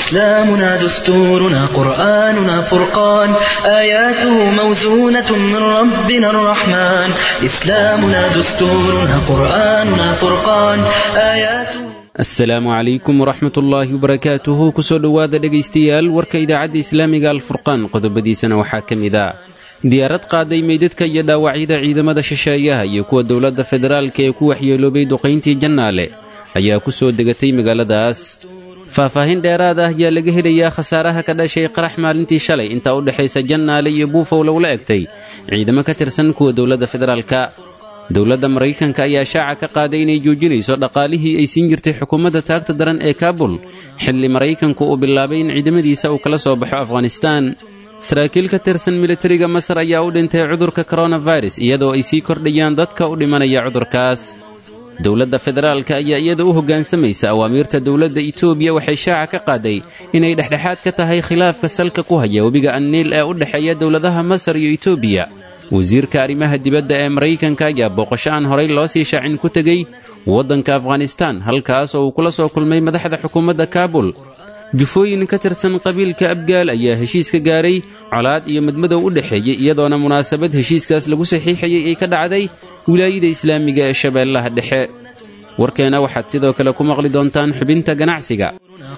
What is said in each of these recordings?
إسلامنا دستورنا قرآننا فرقان آياته موزونة من ربنا الرحمن إسلامنا دستورنا قرآننا فرقان آياته asalaamu calaykum waraxmat ullaahi wabarakaatuhu kusoo dhowaada dhegaystayaal warka idaacadda islaamiga alfurqaan qodobadiisana waxaa ka mid a diyaarad qaaday meydadka iyo dhaawacyada ciidamada shisheeyaha iyo kuwa dowladda federaalka ee ku waxyeeloobay duqayntii jannaale ayaa ku soo degatay magaaladaas faahfaahin dheeraad ah ayaa laga helayaa khasaaraha ka dhashay qarax maalintii shalay intaa u dhexaysa jannaale iyo buufow lagula egtay ciidamo ka tirsan kuwa dowladda federaalka dowladda maraykanka ayaa shaaca ka qaaday inay joojinayso dhaqaalihii ay siin jirtay xukuumadda taagta daran ee kaabul xilli maraykanku uu bilaabay in ciidamadiisa uu kala soo baxo afghanistaan saraakiil ka tirsan militariga masar ayaa u dhintay cudurka koronafirus iyadoo ay sii kordhayaan dadka u dhimanaya cudurkaas dowladda federaalka ayaa iyada u hoggaansamaysa awaamiirta dowladda itoobiya waxay shaaca ka qaaday inay dhexdhexaad ka tahay khilaafka salka ku haya webiga anniil ee u dhexeeya dowladaha masar iyo itoobiya wasiirka arrimaha dibadda ee maraykanka ayaa booqasho aan horay loo sii shaacin ku tegey waddanka afghanistaan halkaas oo uu kula soo kulmay madaxda xukuumadda kaabul jufooyin ka tirsan qabiilka abgaal ayaa heshiis ka gaaray colaad iyo madmadow u dhexeeyey iyadoona munaasabad heshiiskaas lagu saxiixayey ay ka dhacday wilaayada islaamiga ee shabeellaha dhexe warkeena waxaad sidoo kale ku maqli doontaan xubinta ganacsiga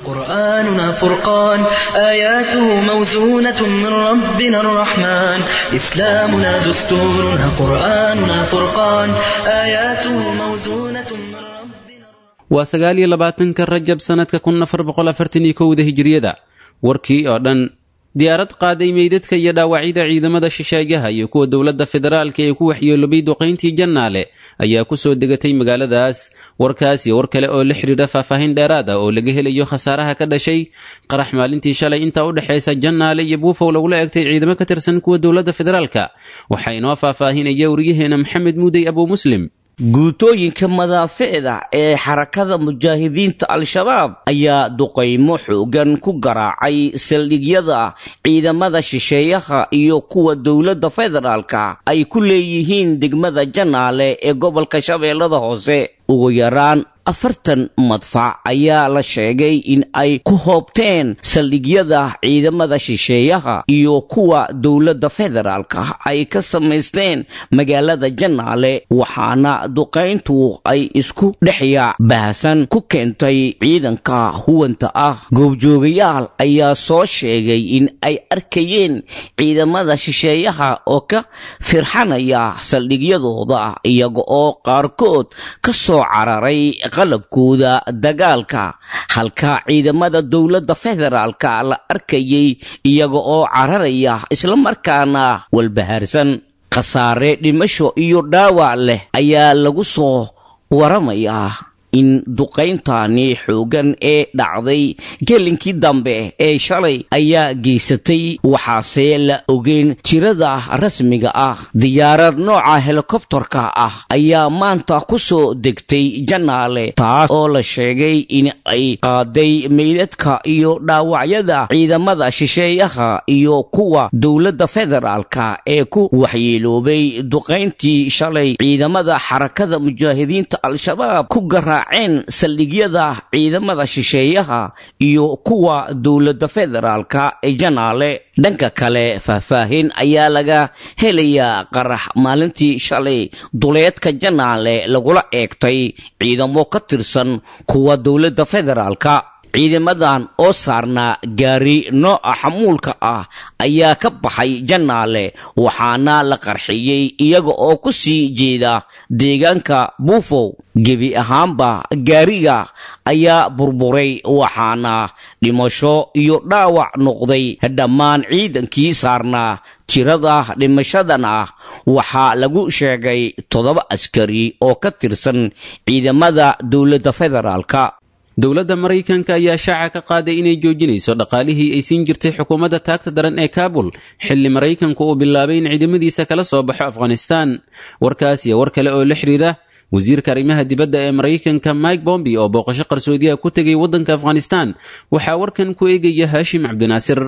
قرآننا فرقان آياته موزونة من ربنا الرحمن إسلامنا دستورنا قرآننا فرقان آياته موزونة من ربنا waa sagaal iyo labaatanka rajab sannadka kun afar boqol afartan iyo kowda hijiriyada warkii oo dhan diyaarad qaaday meydadka iyo dhaawacyada ciidamada shisheeyaha iyo kuwa dowladda federaalka ee ku waxyeelobay duqayntii jannaale ayaa ku soo degatay magaaladaas warkaas iyo war kale oo la xidhiidha faahfaahin dheeraad ah oo laga helayo khasaaraha ka dhashay qarax maalintii shalay intaa u dhexaysa jannaale iyo buufow lagula egtay ciidamo ka tirsan kuwa dowladda federaalka waxaa inoo faahfaahinaya waryaheena maxamed muudey abuu muslim guutooyinka madaaficda ee xarakada mujaahidiinta al-shabaab ayaa duqaymo xoogan ku garaacay saldhigyada ciidamada shisheeyaha iyo kuwa dowladda federaalka ay ku leeyihiin degmada janaale ee gobolka shabeellada hoose ugu yaraan afartan madfac ayaa la sheegay in ay ku hoobteen saldhigyada ciidamada shisheeyaha iyo kuwa dowladda federaalka ay ka samaysteen magaalada janaale waxaana duqayntu ay isku dhexyaac baahsan ku keentay ciidanka huwanta ah goobjoogayaal ayaa soo sheegay in ay arkayeen ciidamada shisheeyaha oo ka firxanaya saldhigyadooda iyaga oo qaarkood ka soo cararay qalabkooda dagaalka halka ciidamada dowladda federaalka la arkayay iyaga oo cararaya islamarkaana walbahaarsan khasaare dhimasho iyo dhaawac leh ayaa lagu soo waramayaa in duqayntani xoogan ee dhacday gelinkii dambe ee shalay ayaa geysatay waxaase la ogeyn tirada rasmiga ah diyaarad nooca helikobtarka ah ayaa maanta ku soo degtay janaale taas oo la sheegay in ay qaaday meydadka iyo dhaawacyada ciidamada shisheeyaha iyo kuwa dowladda federaalka ee ku waxyeeloobay duqayntii shalay ciidamada xarakada mujaahidiinta al-shabaab ku garaa ceen saldhigyada ciidamada shisheeyaha iyo kuwa dowladda federaalka ee janaale dhanka kale faahfaahin ayaa laga helayaa qarax maalintii shalay duleedka janaale lagula eegtay ciidamo ka tirsan kuwa dowladda federaalka ciidamadan oo saarnaa gaari nooca xamuulka ah ayaa ka baxay janaale waxaana la qarxiyey iyaga oo ku sii jeeda deegaanka buufow gebi ahaanba gaariga ayaa burburay waxaana dhimasho iyo dhaawac noqday dhammaan ciidankii saarnaa tirada dhimashadan ah waxaa lagu sheegay toddoba askari oo ka tirsan ciidamada dowladda federaalka dowladda maraykanka ayaa shaaca ka qaaday inay joojinayso dhaqaalihii ay siin jirtay xukuumadda taagta daran ee kaabul xilli maraykanku uu bilaabay in ciidamadiisa kala soo baxo afghanistaan warkaas iyo war kale oo la xidhiidha wasiirka arrimaha dibadda ee maraykanka mike bombi oo booqasho qarsoodiyaha ku tegay waddanka afghanistaan waxaa warkan ku eegaya haashim cabdinaasir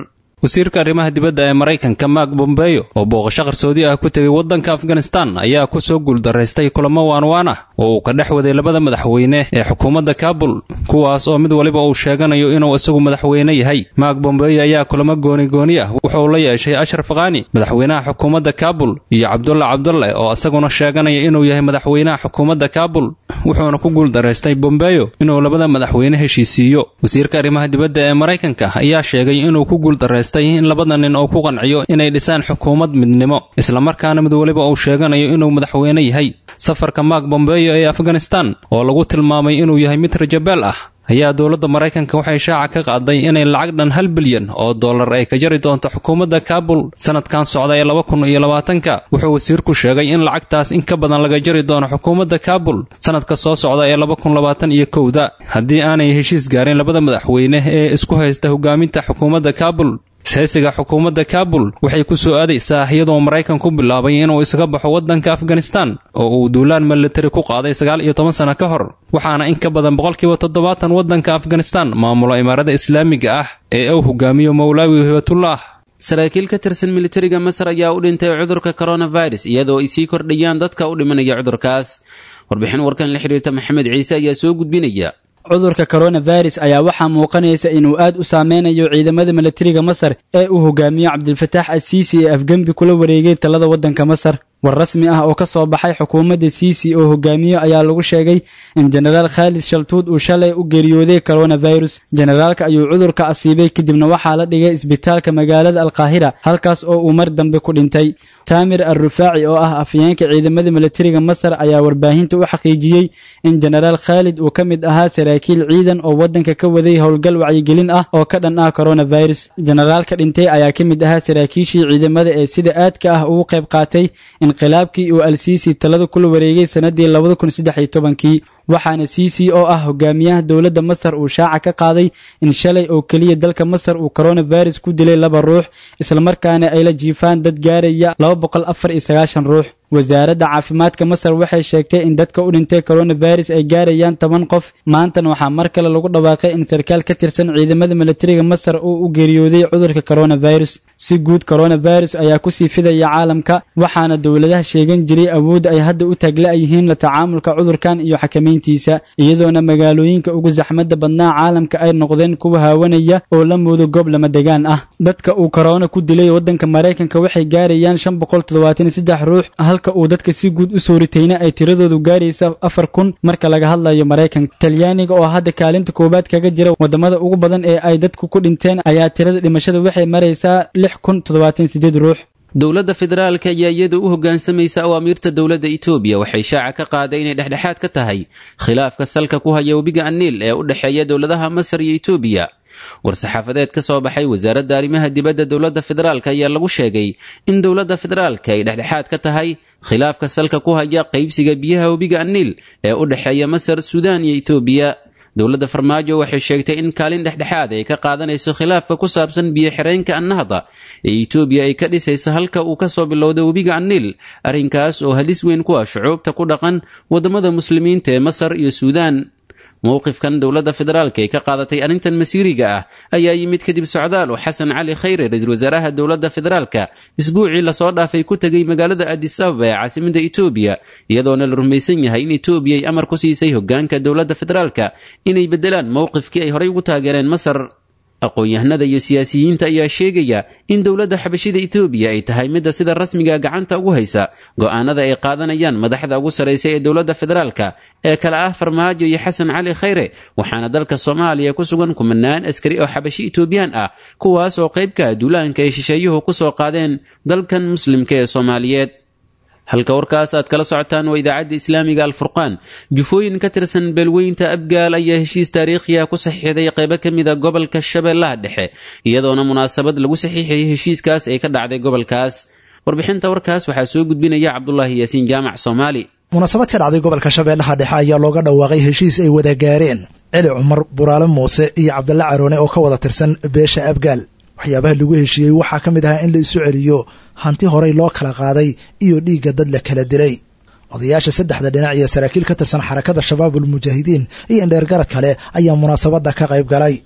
wasiirka arrimaha dibadda ee maraykanka mark bombeyo oo booqasho qarsoodi ah ku tegay waddanka afghanistan ayaa ku soo guuldaraystay kulamo waanwaan ah oo uu ka dhex waday labada madaxweyne ee xukuumadda kaabul kuwaas oo mid waliba uu sheeganayo inuu isagu madaxweyne yahay mark bombeyo ayaa kulamo gooni-gooni ah wuxuu la yeeshay ashraf khani madaxweynaha xukuumadda kaabul iyo cabdulla cabdulle oo isaguna sheeganaya inuu yahay madaxweynaha xukuumadda kaabul wuxuuna ku guuldaraystay bombeyo inuu labada madaxweyne heshiisiiyo wasiirka arrimaha dibadda ee maraykanka ayaa sheegay inuu ku guuldaraystay in labada nin oo ku qanciyo inay dhisaan xukuumad midnimo islamarkaana mid waliba uu sheeganayo inuu madaxweyne yahay safarka mark bombeyo ee afghanistan oo lagu tilmaamay inuu yahay mid rajabeel ah ayaa dowladda maraykanka waxay shaaca ka qaaday inay lacag dhan hal bilyan oo dollar ay ka jari doonto xukuumadda kaabul sanadkan socda ee laba kun iyo labaatanka wuxuu wasiirku sheegay in lacagtaas in ka badan laga jari doono xukuumadda kaabul sanadka soo socda ee laba kun labaatan iyo kowda haddii aanay heshiis gaarin labada madaxweyne ee isku haysta hogaaminta xukuumadda kaabul ishaysiga xukuumadda kaabul waxay ku soo aadaysaa iyadoo maraykan ku bilaabay inuu isaga baxo waddanka afghanistan oo uu duulaan militari ku qaaday sagaal iyo toban sano ka hor waxaana in ka badan boqolkiiba toddobaatan waddanka afghanistan maamulo imaarada islaamiga ah ee uu hogaamiyo mowlaawi hibatullah saraakiil ka tirsan militariga masar ayaa u dhintay cudurka coronavirus iyadoo ay sii kordhayaan dadka u dhimanaya cudurkaas warbixin warkan la xidhiirta maxamed ciise ayaa soo gudbinaya cudurka coronavirus ayaa waxaa muuqanaysa inuu aad u saameynayo ciidamada milatariga masar ee uu hogaamiyo cabdilfataax asiisi ee afgembi kula wareegay talada waddanka masar war rasmi ah oo ka soo baxay xukuumadda siisi oo hogaamiyo ayaa lagu sheegay in jenaraal khaalid shaltuud uu shalay u geeriyooday coronavirus jenaraalka ayuu cudurka asiibay kadibna waxaa la dhigay isbitaalka magaalada alkaahira halkaas oo uu mar dambe ku dhintay taamir al rufaaci oo ah afyeenka ciidamada milatariga masar ayaa warbaahinta u xaqiijiyey in jenaraal khaalid uu ka mid ahaa saraakiil ciidan oo waddanka ka waday howlgal wacyigelin ah oo ka dhan ah coronavirus jenaraalka dhintay ayaa ka mid ahaa saraakiishii ciidamada ee sida aadka ah ugu qayb qaatay inqilaabkii uu alsiisi talada kula wareegay sannadii labada kun saddex iyo tobankii waxaana siisi oo ah hogaamiyaha dowladda masar uu shaaca ka qaaday in shalay oo keliya dalka masar uu coronavirus ku dilay laba ruux islamarkaana ay la jiifaan dad gaaraya laba boqol afar iyo sagaashan ruux wasaaradda caafimaadka masar waxay sheegtay in dadka u dhintay coronavirus ay gaarayaan toban qof maantana waxaa mar kale lagu dhawaaqay in sarkaal ka tirsan ciidamada milatariga masar uu u geeriyooday cudurka coronavirus si guud coronavirus ayaa kusii fidaya caalamka waxaana dowladaha sheegan jiray awoodda ay hadda u taagla-yihiin la tacaamulka cudurkan iyo xakamayntiisa iyadoona magaalooyinka ugu saxmadda badnaa caalamka ay noqdeen kuwa haawanaya oo la moodo goob lama degaan ah dadka uu korona ku dilay waddanka maraykanka waxay gaarayaan shan boqol toddobaatan iyo saddex ruux halka uu dadka si guud u soo ritayna ay tiradoodu gaaraysa afar kun marka laga hadlayo maraykanka talyaaniga oo hadda kaalinta koowaad kaga jira waddamada ugu badan ee ay dadku ku dhinteen ayaa tirada dhimashada waxay maraysaa lix kun toddobaatan sideed ruux dowladda federaalka ayaa iyada u hoggaansamaysa awaamiirta dowladda itoobiya waxay shaaca ka qaaday inay dhexdhexaad ka tahay khilaafka salka ku haya webiga aniil ee u dhexeeya dowladaha masar iyo itoobiya war-saxaafadeed ka soo baxay wasaaradda arrimaha dibadda dowladda federaalk ayaa lagu sheegay in dowladda federaalka ay dhexdhexaad ka tahay khilaafka salka ku haya qaybsiga biyaha webiga aniil ee u dhexeeya masar suudaan iyo itoobiya dowladda farmaajo waxay sheegtay in kaalin dhexdhexaad ay ka qaadanayso khilaafka ku saabsan biyo-xireenka annahda ee itoobiya ay ka dhisayso halka uu ka soo bilowda webiga aniil arrinkaas oo halis weyn ku ah shucuubta ku dhaqan waddamada muslimiinta ee masar iyo suudaan mowqifkan dowladda federaalka ee ka qaadatay arrintan masiiriga ah ayaa yimid kadib socdaal oo xasan cali khayre ra-iisul wasaaraha dowladda federaalka isbuucii lasoo dhaafay ku tegay magaalada adis ababa ee caasimada itoobiya iyadoona la rumaysan yahay in itoobiya ay amar ku siisay hoggaanka dowladda federaalka inay beddelaan mowqifkii ay horey ugu taageereen masar aqoon-yahanada iyo siyaasiyiinta ayaa sheegaya in dowladda xabashida etoobiya ay tahay midda sida rasmiga gacanta ugu haysa go'aanada ay qaadanayaan madaxda ugu sarraysa ee dowladda federaalka ee kale ah farmaajo iyo xasan cali khayre waxaana dalka soomaaliya ku sugan kumanaan askari oo xabashi etoobiyaan ah kuwaas oo qaybka duulaanka ay shisheeyuhu ku soo qaadeen dalkan muslimka ee soomaaliyeed halka warkaas aad kala socotaan waa idaacadda islaamiga alfurqaan jufooyin ka tirsan beelweynta abgaal ayaa heshiis taariikhiya ku saxiixday qaybo ka mida gobolka shabeellaha dhexe iyadoona munaasabad lagu saxiixayay heshiiskaas ay ka dhacday gobolkaas warbixinta warkaas waxaa soo gudbinaya cabdulaahi yaasiin jaamac soomaali munaasabad ka dhacday gobolka shabeellaha dhexe ayaa looga dhawaaqay heshiis ay wada gaareen celi cumar buraale muuse iyo cabdalla caroone oo ka wada tirsan beesha abgaal waxyaabaha lagu heshiiyey waxaa ka mid ahaa in la isu celiyo hanti horey loo kala qaaday iyo dhiigga dad la kala dilay odayaasha saddexda dhinac iyo saraakiil ka tirsan xarakada shabaabul mujaahidiin iyo indheergarad kale ayaa munaasabadda ka qayb galay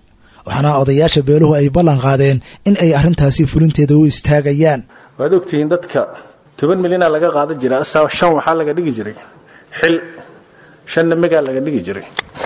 waxaana odayaasha beeluhu ay ballan qaadeen in ay arrintaasi fulinteeda u istaagayaan waad ogtihiin dadka toban milyanaa laga qaadan jira asaa shan waxaa laga dhigi jiray xil shanna megaa laga dhigi jiray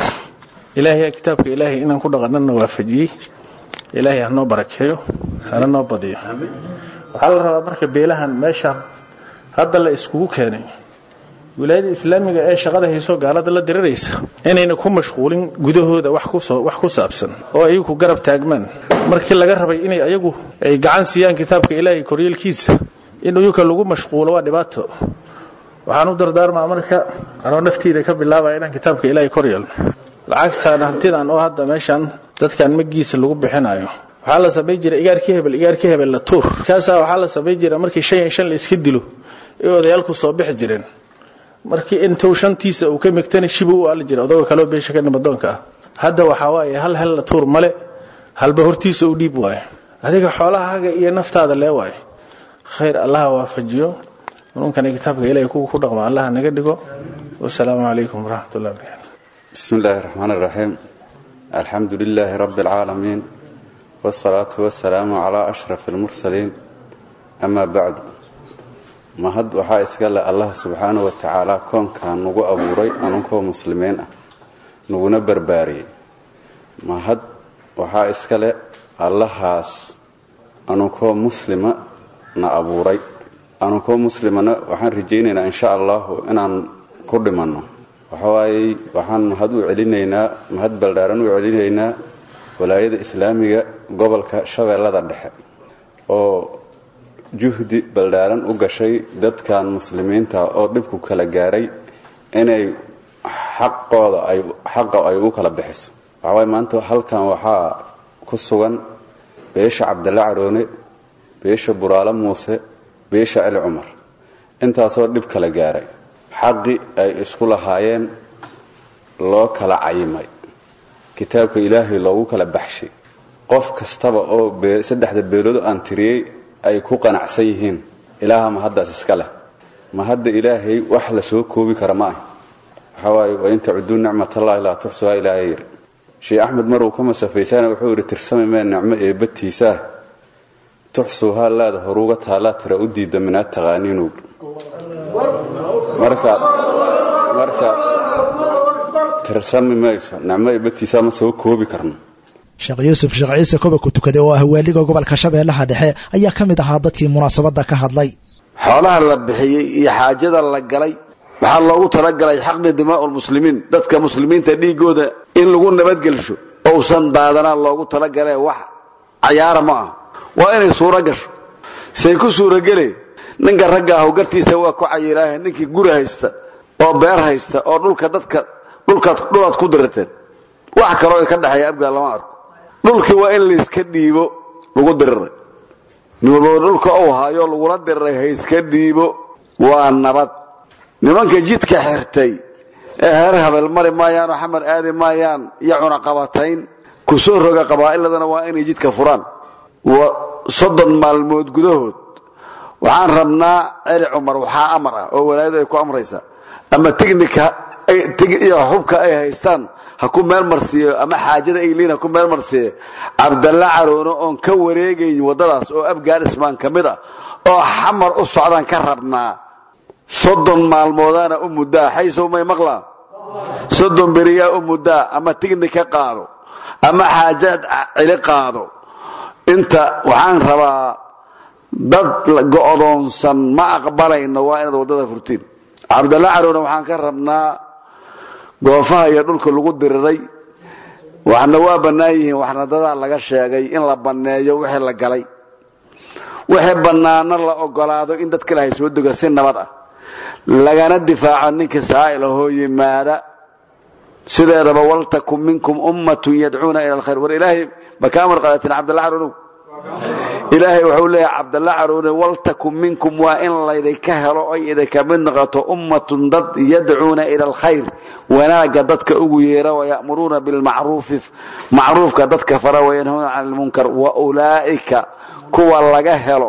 ilaahay kitaabka ilaahay inaan ku dhaqanana waafajiyey ilaahay hanoo barakeeyo hana noo badiyo waxaa la rabaa marka beelahan meeshaan hadda la iskugu keenay wilaayada islaamiga ee shaqada hayso gaalada la diriraysa inayna ku mashquulin gudahooda wax ku saabsan oo ayagu garab taagmaan markii laga rabay inay ayagu ay gacan siiyaan kitaabka ilaahay koryeelkiisa in uyuka lagu mashquulo waa dhibaato waxaan u dardaarmaa marka anoo naftiida ka bilaabaya inaan kitaabka ilaahay koryeelno lacagtaan hantidan oo hadda meeshaan dadkan magiisa lagu bixinayo waxaa la samayn jira igaarkii hebel igaarkii hebel la tuur markaasaa waxaa la samayn jira markii shan iyo shan la iska dilo ee odayaalku soo bixi jireen markii intuu shantiisa uu ka migtana shibu u aali jira odagoo kaleo beesha ka nimadoonka ah hadda waxaa waaye hal hel la tuur male halba hortiisa u dhiib waayo adiga xoolahaga iyo naftaada lee waayo khayr allaha waafajiyo nununkana kitaabka ilahay kuwa ku dhaqma allaha naga dhigo wasalaamu calaykum waraxmatullahi barakatu bismi illaahi raxmaan iraxiim alxamdu lilaahi rabbi alcaalamiin wsalaatu wasalaamu calaa ashraf almursaliin amaa bacdu mahad waxaa iska leh allah subxaanah wa tacaala koonkan nagu abuuray anunkoo muslimiin ah naguna barbaariyey mahad waxaa iska leh allahaas anunkoo muslima na abuuray anunkoo muslimana waxaan rajaynaynaa insha allahu inaan ku dhimanno waxawaayey waxaan mahad u celinaynaa mahad baldhaaran u celinaynaa walaayada islaamiga gobolka shabeellada dhexe oo juhdi baldhaaran u gashay dadkan muslimiinta oo dhibku kala gaaray inay xaqooda ay xaqa ay u kala bixiso waxawaay maanta halkan waxaa ku sugan beesha cabdalla caroone beesha buraale muuse beesha celi cumar intaasoo dhib kala gaaray xaqi ay isku lahaayeen loo kala cayimay kitaabka ilaahay loogu kala baxshay qof kastaba oo saddexda beelood aan tiriyey ay ku qanacsan yihiin ilaaha mahaddaas iska leh mahadda ilaahay wax la soo koobi kara ma ah waxaa waaye wain tacuduu nicmatallahi laa tuxsuhaa ilaahay yidhi sheekh axmed maruu ka masafaysana wuxuu yidhi tirsami mee nicmo eebbatiisaah tuxsuuhaa laada horuuga taallaa tira u diidda minaad taqaaniinuug marka marka tirsami mayso nicmo eebbatiisaa ma soo koobi karno sheekh yuusuf sheekh ciise koba ku tukaday oo ah waaliga gobolka shabeellaha dhexe ayaa ka mid ahaa dadkii munaasabadda ka hadlay xoolaha la bixiyey iyo xaajada la galay waxaa loogu talagalay xaqni dimaa'u lmuslimiin dadka muslimiinta dhiigooda in lagu nabadgelsho ousan daadanaan loogu talagalee wax cayaara ma ah waa inay suuro gasho say ku suurogele ninka ragga ahu gartiisa waa ku cayilaahe ninkii guri haysta oo beer haysta oo dhulka dadka dhulaad ku dirateen wax kaloo ka dhexeeya abgaal lama arko dhulkii waa in layska dhiibo lagu diriray nin walbaba dhulka uu haayo lagula diriray hayska dhiibo waa nabad nimanka jidka xirtay ee heer habel mari maayaanoo xamar aadi maayaan iyo cunaqabatayn ku soo roga qabaa'iladana waa inay jidka furaan soddon maalmood gudahood waxaan rabnaa celi cumar waxaa amar ah oo walaayadu ay ku amraysaa ama tignika iyo xubka ay haystaan ha ku meel marsiiyo ama xaajada ay liin ha ku meel marsiiyo cabdalla caroono oon ka wareegayn waddadaas oo abgaan ismaan ka mid ah oo xamar u socdaan ka rabnaa soddon maalmoodaana u muddaa xaysow may maqlaa soddon beriyaa u muddaa ama tignika qaado ama xaaja celi qaado inta waxaan rabaa dad go'doonsan ma aqbalayno waa inaad waddada furtiin cabdalla carowna waxaan ka rabnaa goofaha iyo dhulka lagu diriray waxna waa bannaan yihiin waxna dadaa laga sheegay in la banneeyo wixii la galay wixii bannaano la ogolaado in dad kale hay soo dega si nabad ah lagana difaaco ninka saa'il ahoo yimaada sideedaba waltakun minkum ummatun yadcuuna ila alkhayr war ilaahay ma ka amar qaadatin cabdalla carownow ilaahay wuxuu leeyahay cabdalla carowne waltakun minkum waa in laydinka helo oy idinka mid noqoto ummatun dad yadcuuna ila alkhayr wanaagga dadka ugu yeera wayamuruuna bilmacruufi macruufka dadka fara wayanhawna can lmunkar wa ulaa'ika kuwa laga helo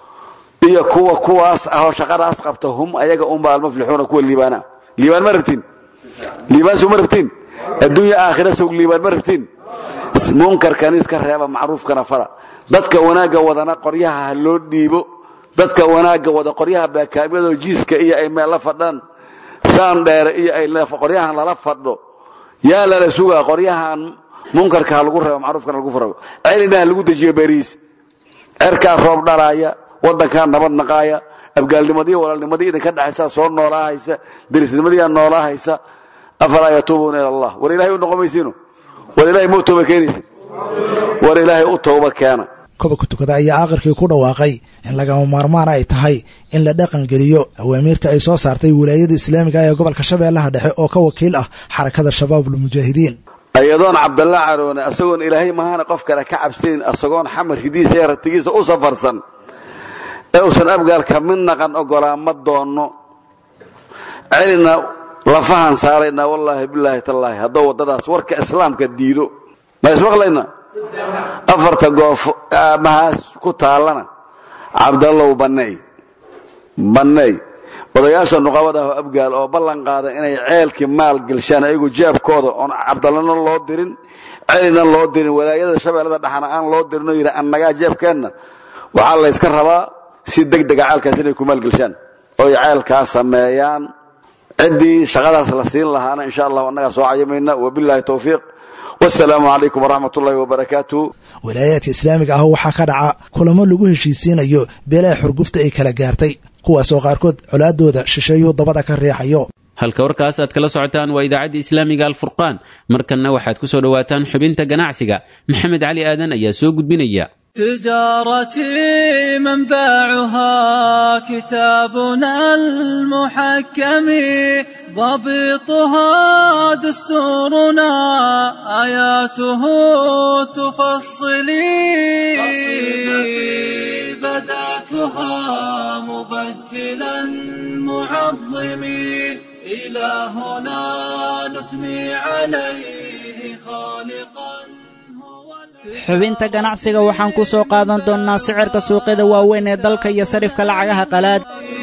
iyo kuwa kuwaas ahoo shaqadaas qabta hum ayaga unba almuflixuuna kuwa liibaana liibaan ma rabtiin liibaan soo ma rabtiin adduunya aakhira sog liibaan ma rabtiin munkarkani iska reeba macruufkana fara dadka wanaagga wadana qoryaha ha loo dhiibo dadka wanaagga wada qoryaha baakaamyadoo jiiska iyo ay meel la fadhaan saan dheere iyo ay qoryahan lala fadho yaa lala sugaa qoryahan munkarka ha lagu reebo macruufkana lagu farabo celina ha lagu dejiyo beriis cerkaa roob dhalaaya waddankaa nabad naqaaya abgaalnimadii walaalnimadii idinka dhexaysa soo noolaahaysa derisnimadiiaa noolaahaysa afalaa yatuubuuna ila allah war ilahay u noqomaysiino war ilahay ma u tooba keenaysin war ilaahay u tooba keena kobanka tukada ayaa aakhirkii ku dhawaaqay in lagama maarmaan ay tahay in la dhaqangeliyo awaamiirta ay soo saartay wilaayada islaamiga ee gobolka shabeellaha dhexe oo ka wakiil ah xarakada shabaabulmujaahidiin ayadoon cabdalla caroone asagoon ilaahay mahana qof kale ka cabsayn asagoon xamar hidiisa ee ratigiisa u safarsan ee uusan abgaalka mid naqan ogolaa ma doonno celina lafahan saaraynaa wallaahi bilaahi tallaahi haddou waddadaas warka islaamka diido ma ismaqlayna afarta goof mahaas ku taallana cabdallow banneey banneey odayaasha nuqabada ah abgaal oo ballan qaada inay ceelkii maal gelshaan ayagu jeebkooda oon cabdallana loo dirin celina loo dirin walaayada shabeellada dhaxana aan loo dirinoo yidhi annagaa jeebkeenna waxaa layska rabaa si degdega ceelkaas inay ku maalgelshaan oy ceelkaa sameeyaan ciddii shaqadaas la siin lahaana insha allahu annagaa soo cayamayna wabilaahi towfiiq wasalaamu calaykum waraxmat ullahi wabarakaatuh walaayaadka islaamiga ah waxaa ka dhaca kulamo lagu heshiisiinayo beelaha xurgufta ay kala gaartay kuwaasoo qaarkood colaadooda shisheeyuu dabada ka riixayo halka warkaas aad kala socotaan waa idaacadda islaamiga alfurqaan markanna waxaad ku soo dhowaataan xubinta ganacsiga maxamed cali aadan ayaa soo gudbinaya تجارتي منبعها كتابنا المحكم ضبطها دستورنا آياته تفصلي قصيدتي بدأتها مبجلا معظمي إلهنا نثني عليه خالقا xubinta ganacsiga waxaan ku soo qaadan doonnaa sicirka suuqyada waaweyn ee dalka iyo sarifka lacagaha qalaad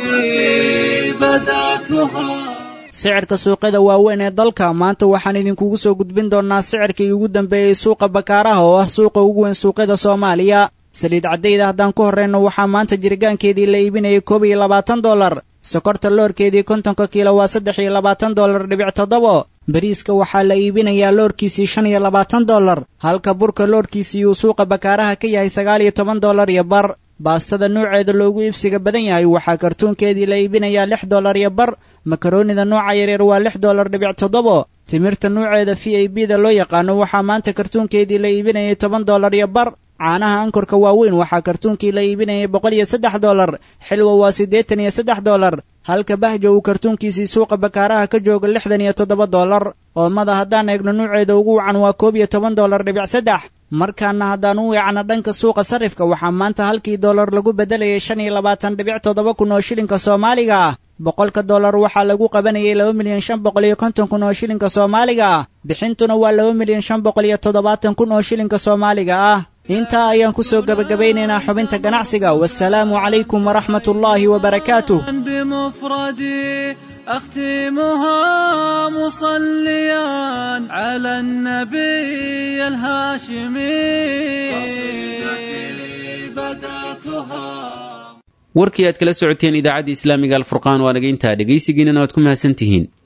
sicirka suuqyada waaweyn ee dalka maanta waxaan idinkugu soo gudbin doonnaa sicirkii ugu dambeeyey suuqa bakaaraha oo ah suuqa ugu weyn suuqyada soomaaliya saliid caddayda haddaan ku horrayno waxaa maanta jiritaankeedii la iibinayay koob iyo labaatan dollar sokorta loorkeedii kontonka kiilo waa saddex iyo labaatan dollar dhibic toddobo bariiska waxaa la iibinayaa loorkiisii shan iyo labaatan dollar halka burka loorkiisii uu suuqa bakaaraha ka yahay sagaal iyo toban dollar iyo bar baastada nuuceeda loogu iibsiga badan yahay waxaa kartuunkeedii la iibinayaa lix dollar iyo bar makaroonida nooca yaryar waa lix dollar dhibic toddobo timirta nuuceeda v a b da loo yaqaano waxaa maanta kartuunkeedii la iibinayay toban dollar iyo bar caanaha ankorka waaweyn waxaa kartuunkii la iibinayay boqol iyo saddex dollar xilwa waa siddeetan iyo saddex dollar halka bahjo uu kartuunkiisii suuqa bakaaraha ka jooga lixdan iyo toddoba dollar oomada haddaan eegno nuuceeda ugu wacan waa koob iyo toban dollar dhibic saddex markaana haddaan u weecno dhanka suuqa sarifka waxaa maanta halkii dollar lagu beddelayay shan iyo labaatan dhibic toddoba kun oo shilinka soomaaliga ah boqolka dollar waxaa lagu qabanayay laba milyan shan boqol iyo konton kun oo shilinka soomaaliga ah bixintuna waa laba milyan shan boqol iyo toddobaatan kun oo shilinka soomaaliga ah intaa ayaan ku soo gebagabeynaynaa xubinta ganacsiga wasalaamu calaykum waraxmat ullaahi wabarakaatuh بمفردي أختمها مصليا على النبي الهاشمي قصيدتي بدأتها warkii aad kala socoteen idaacadda islaamiga alfurqaan waa naga intaa dhegaysigiinana waad ku mahadsantihiin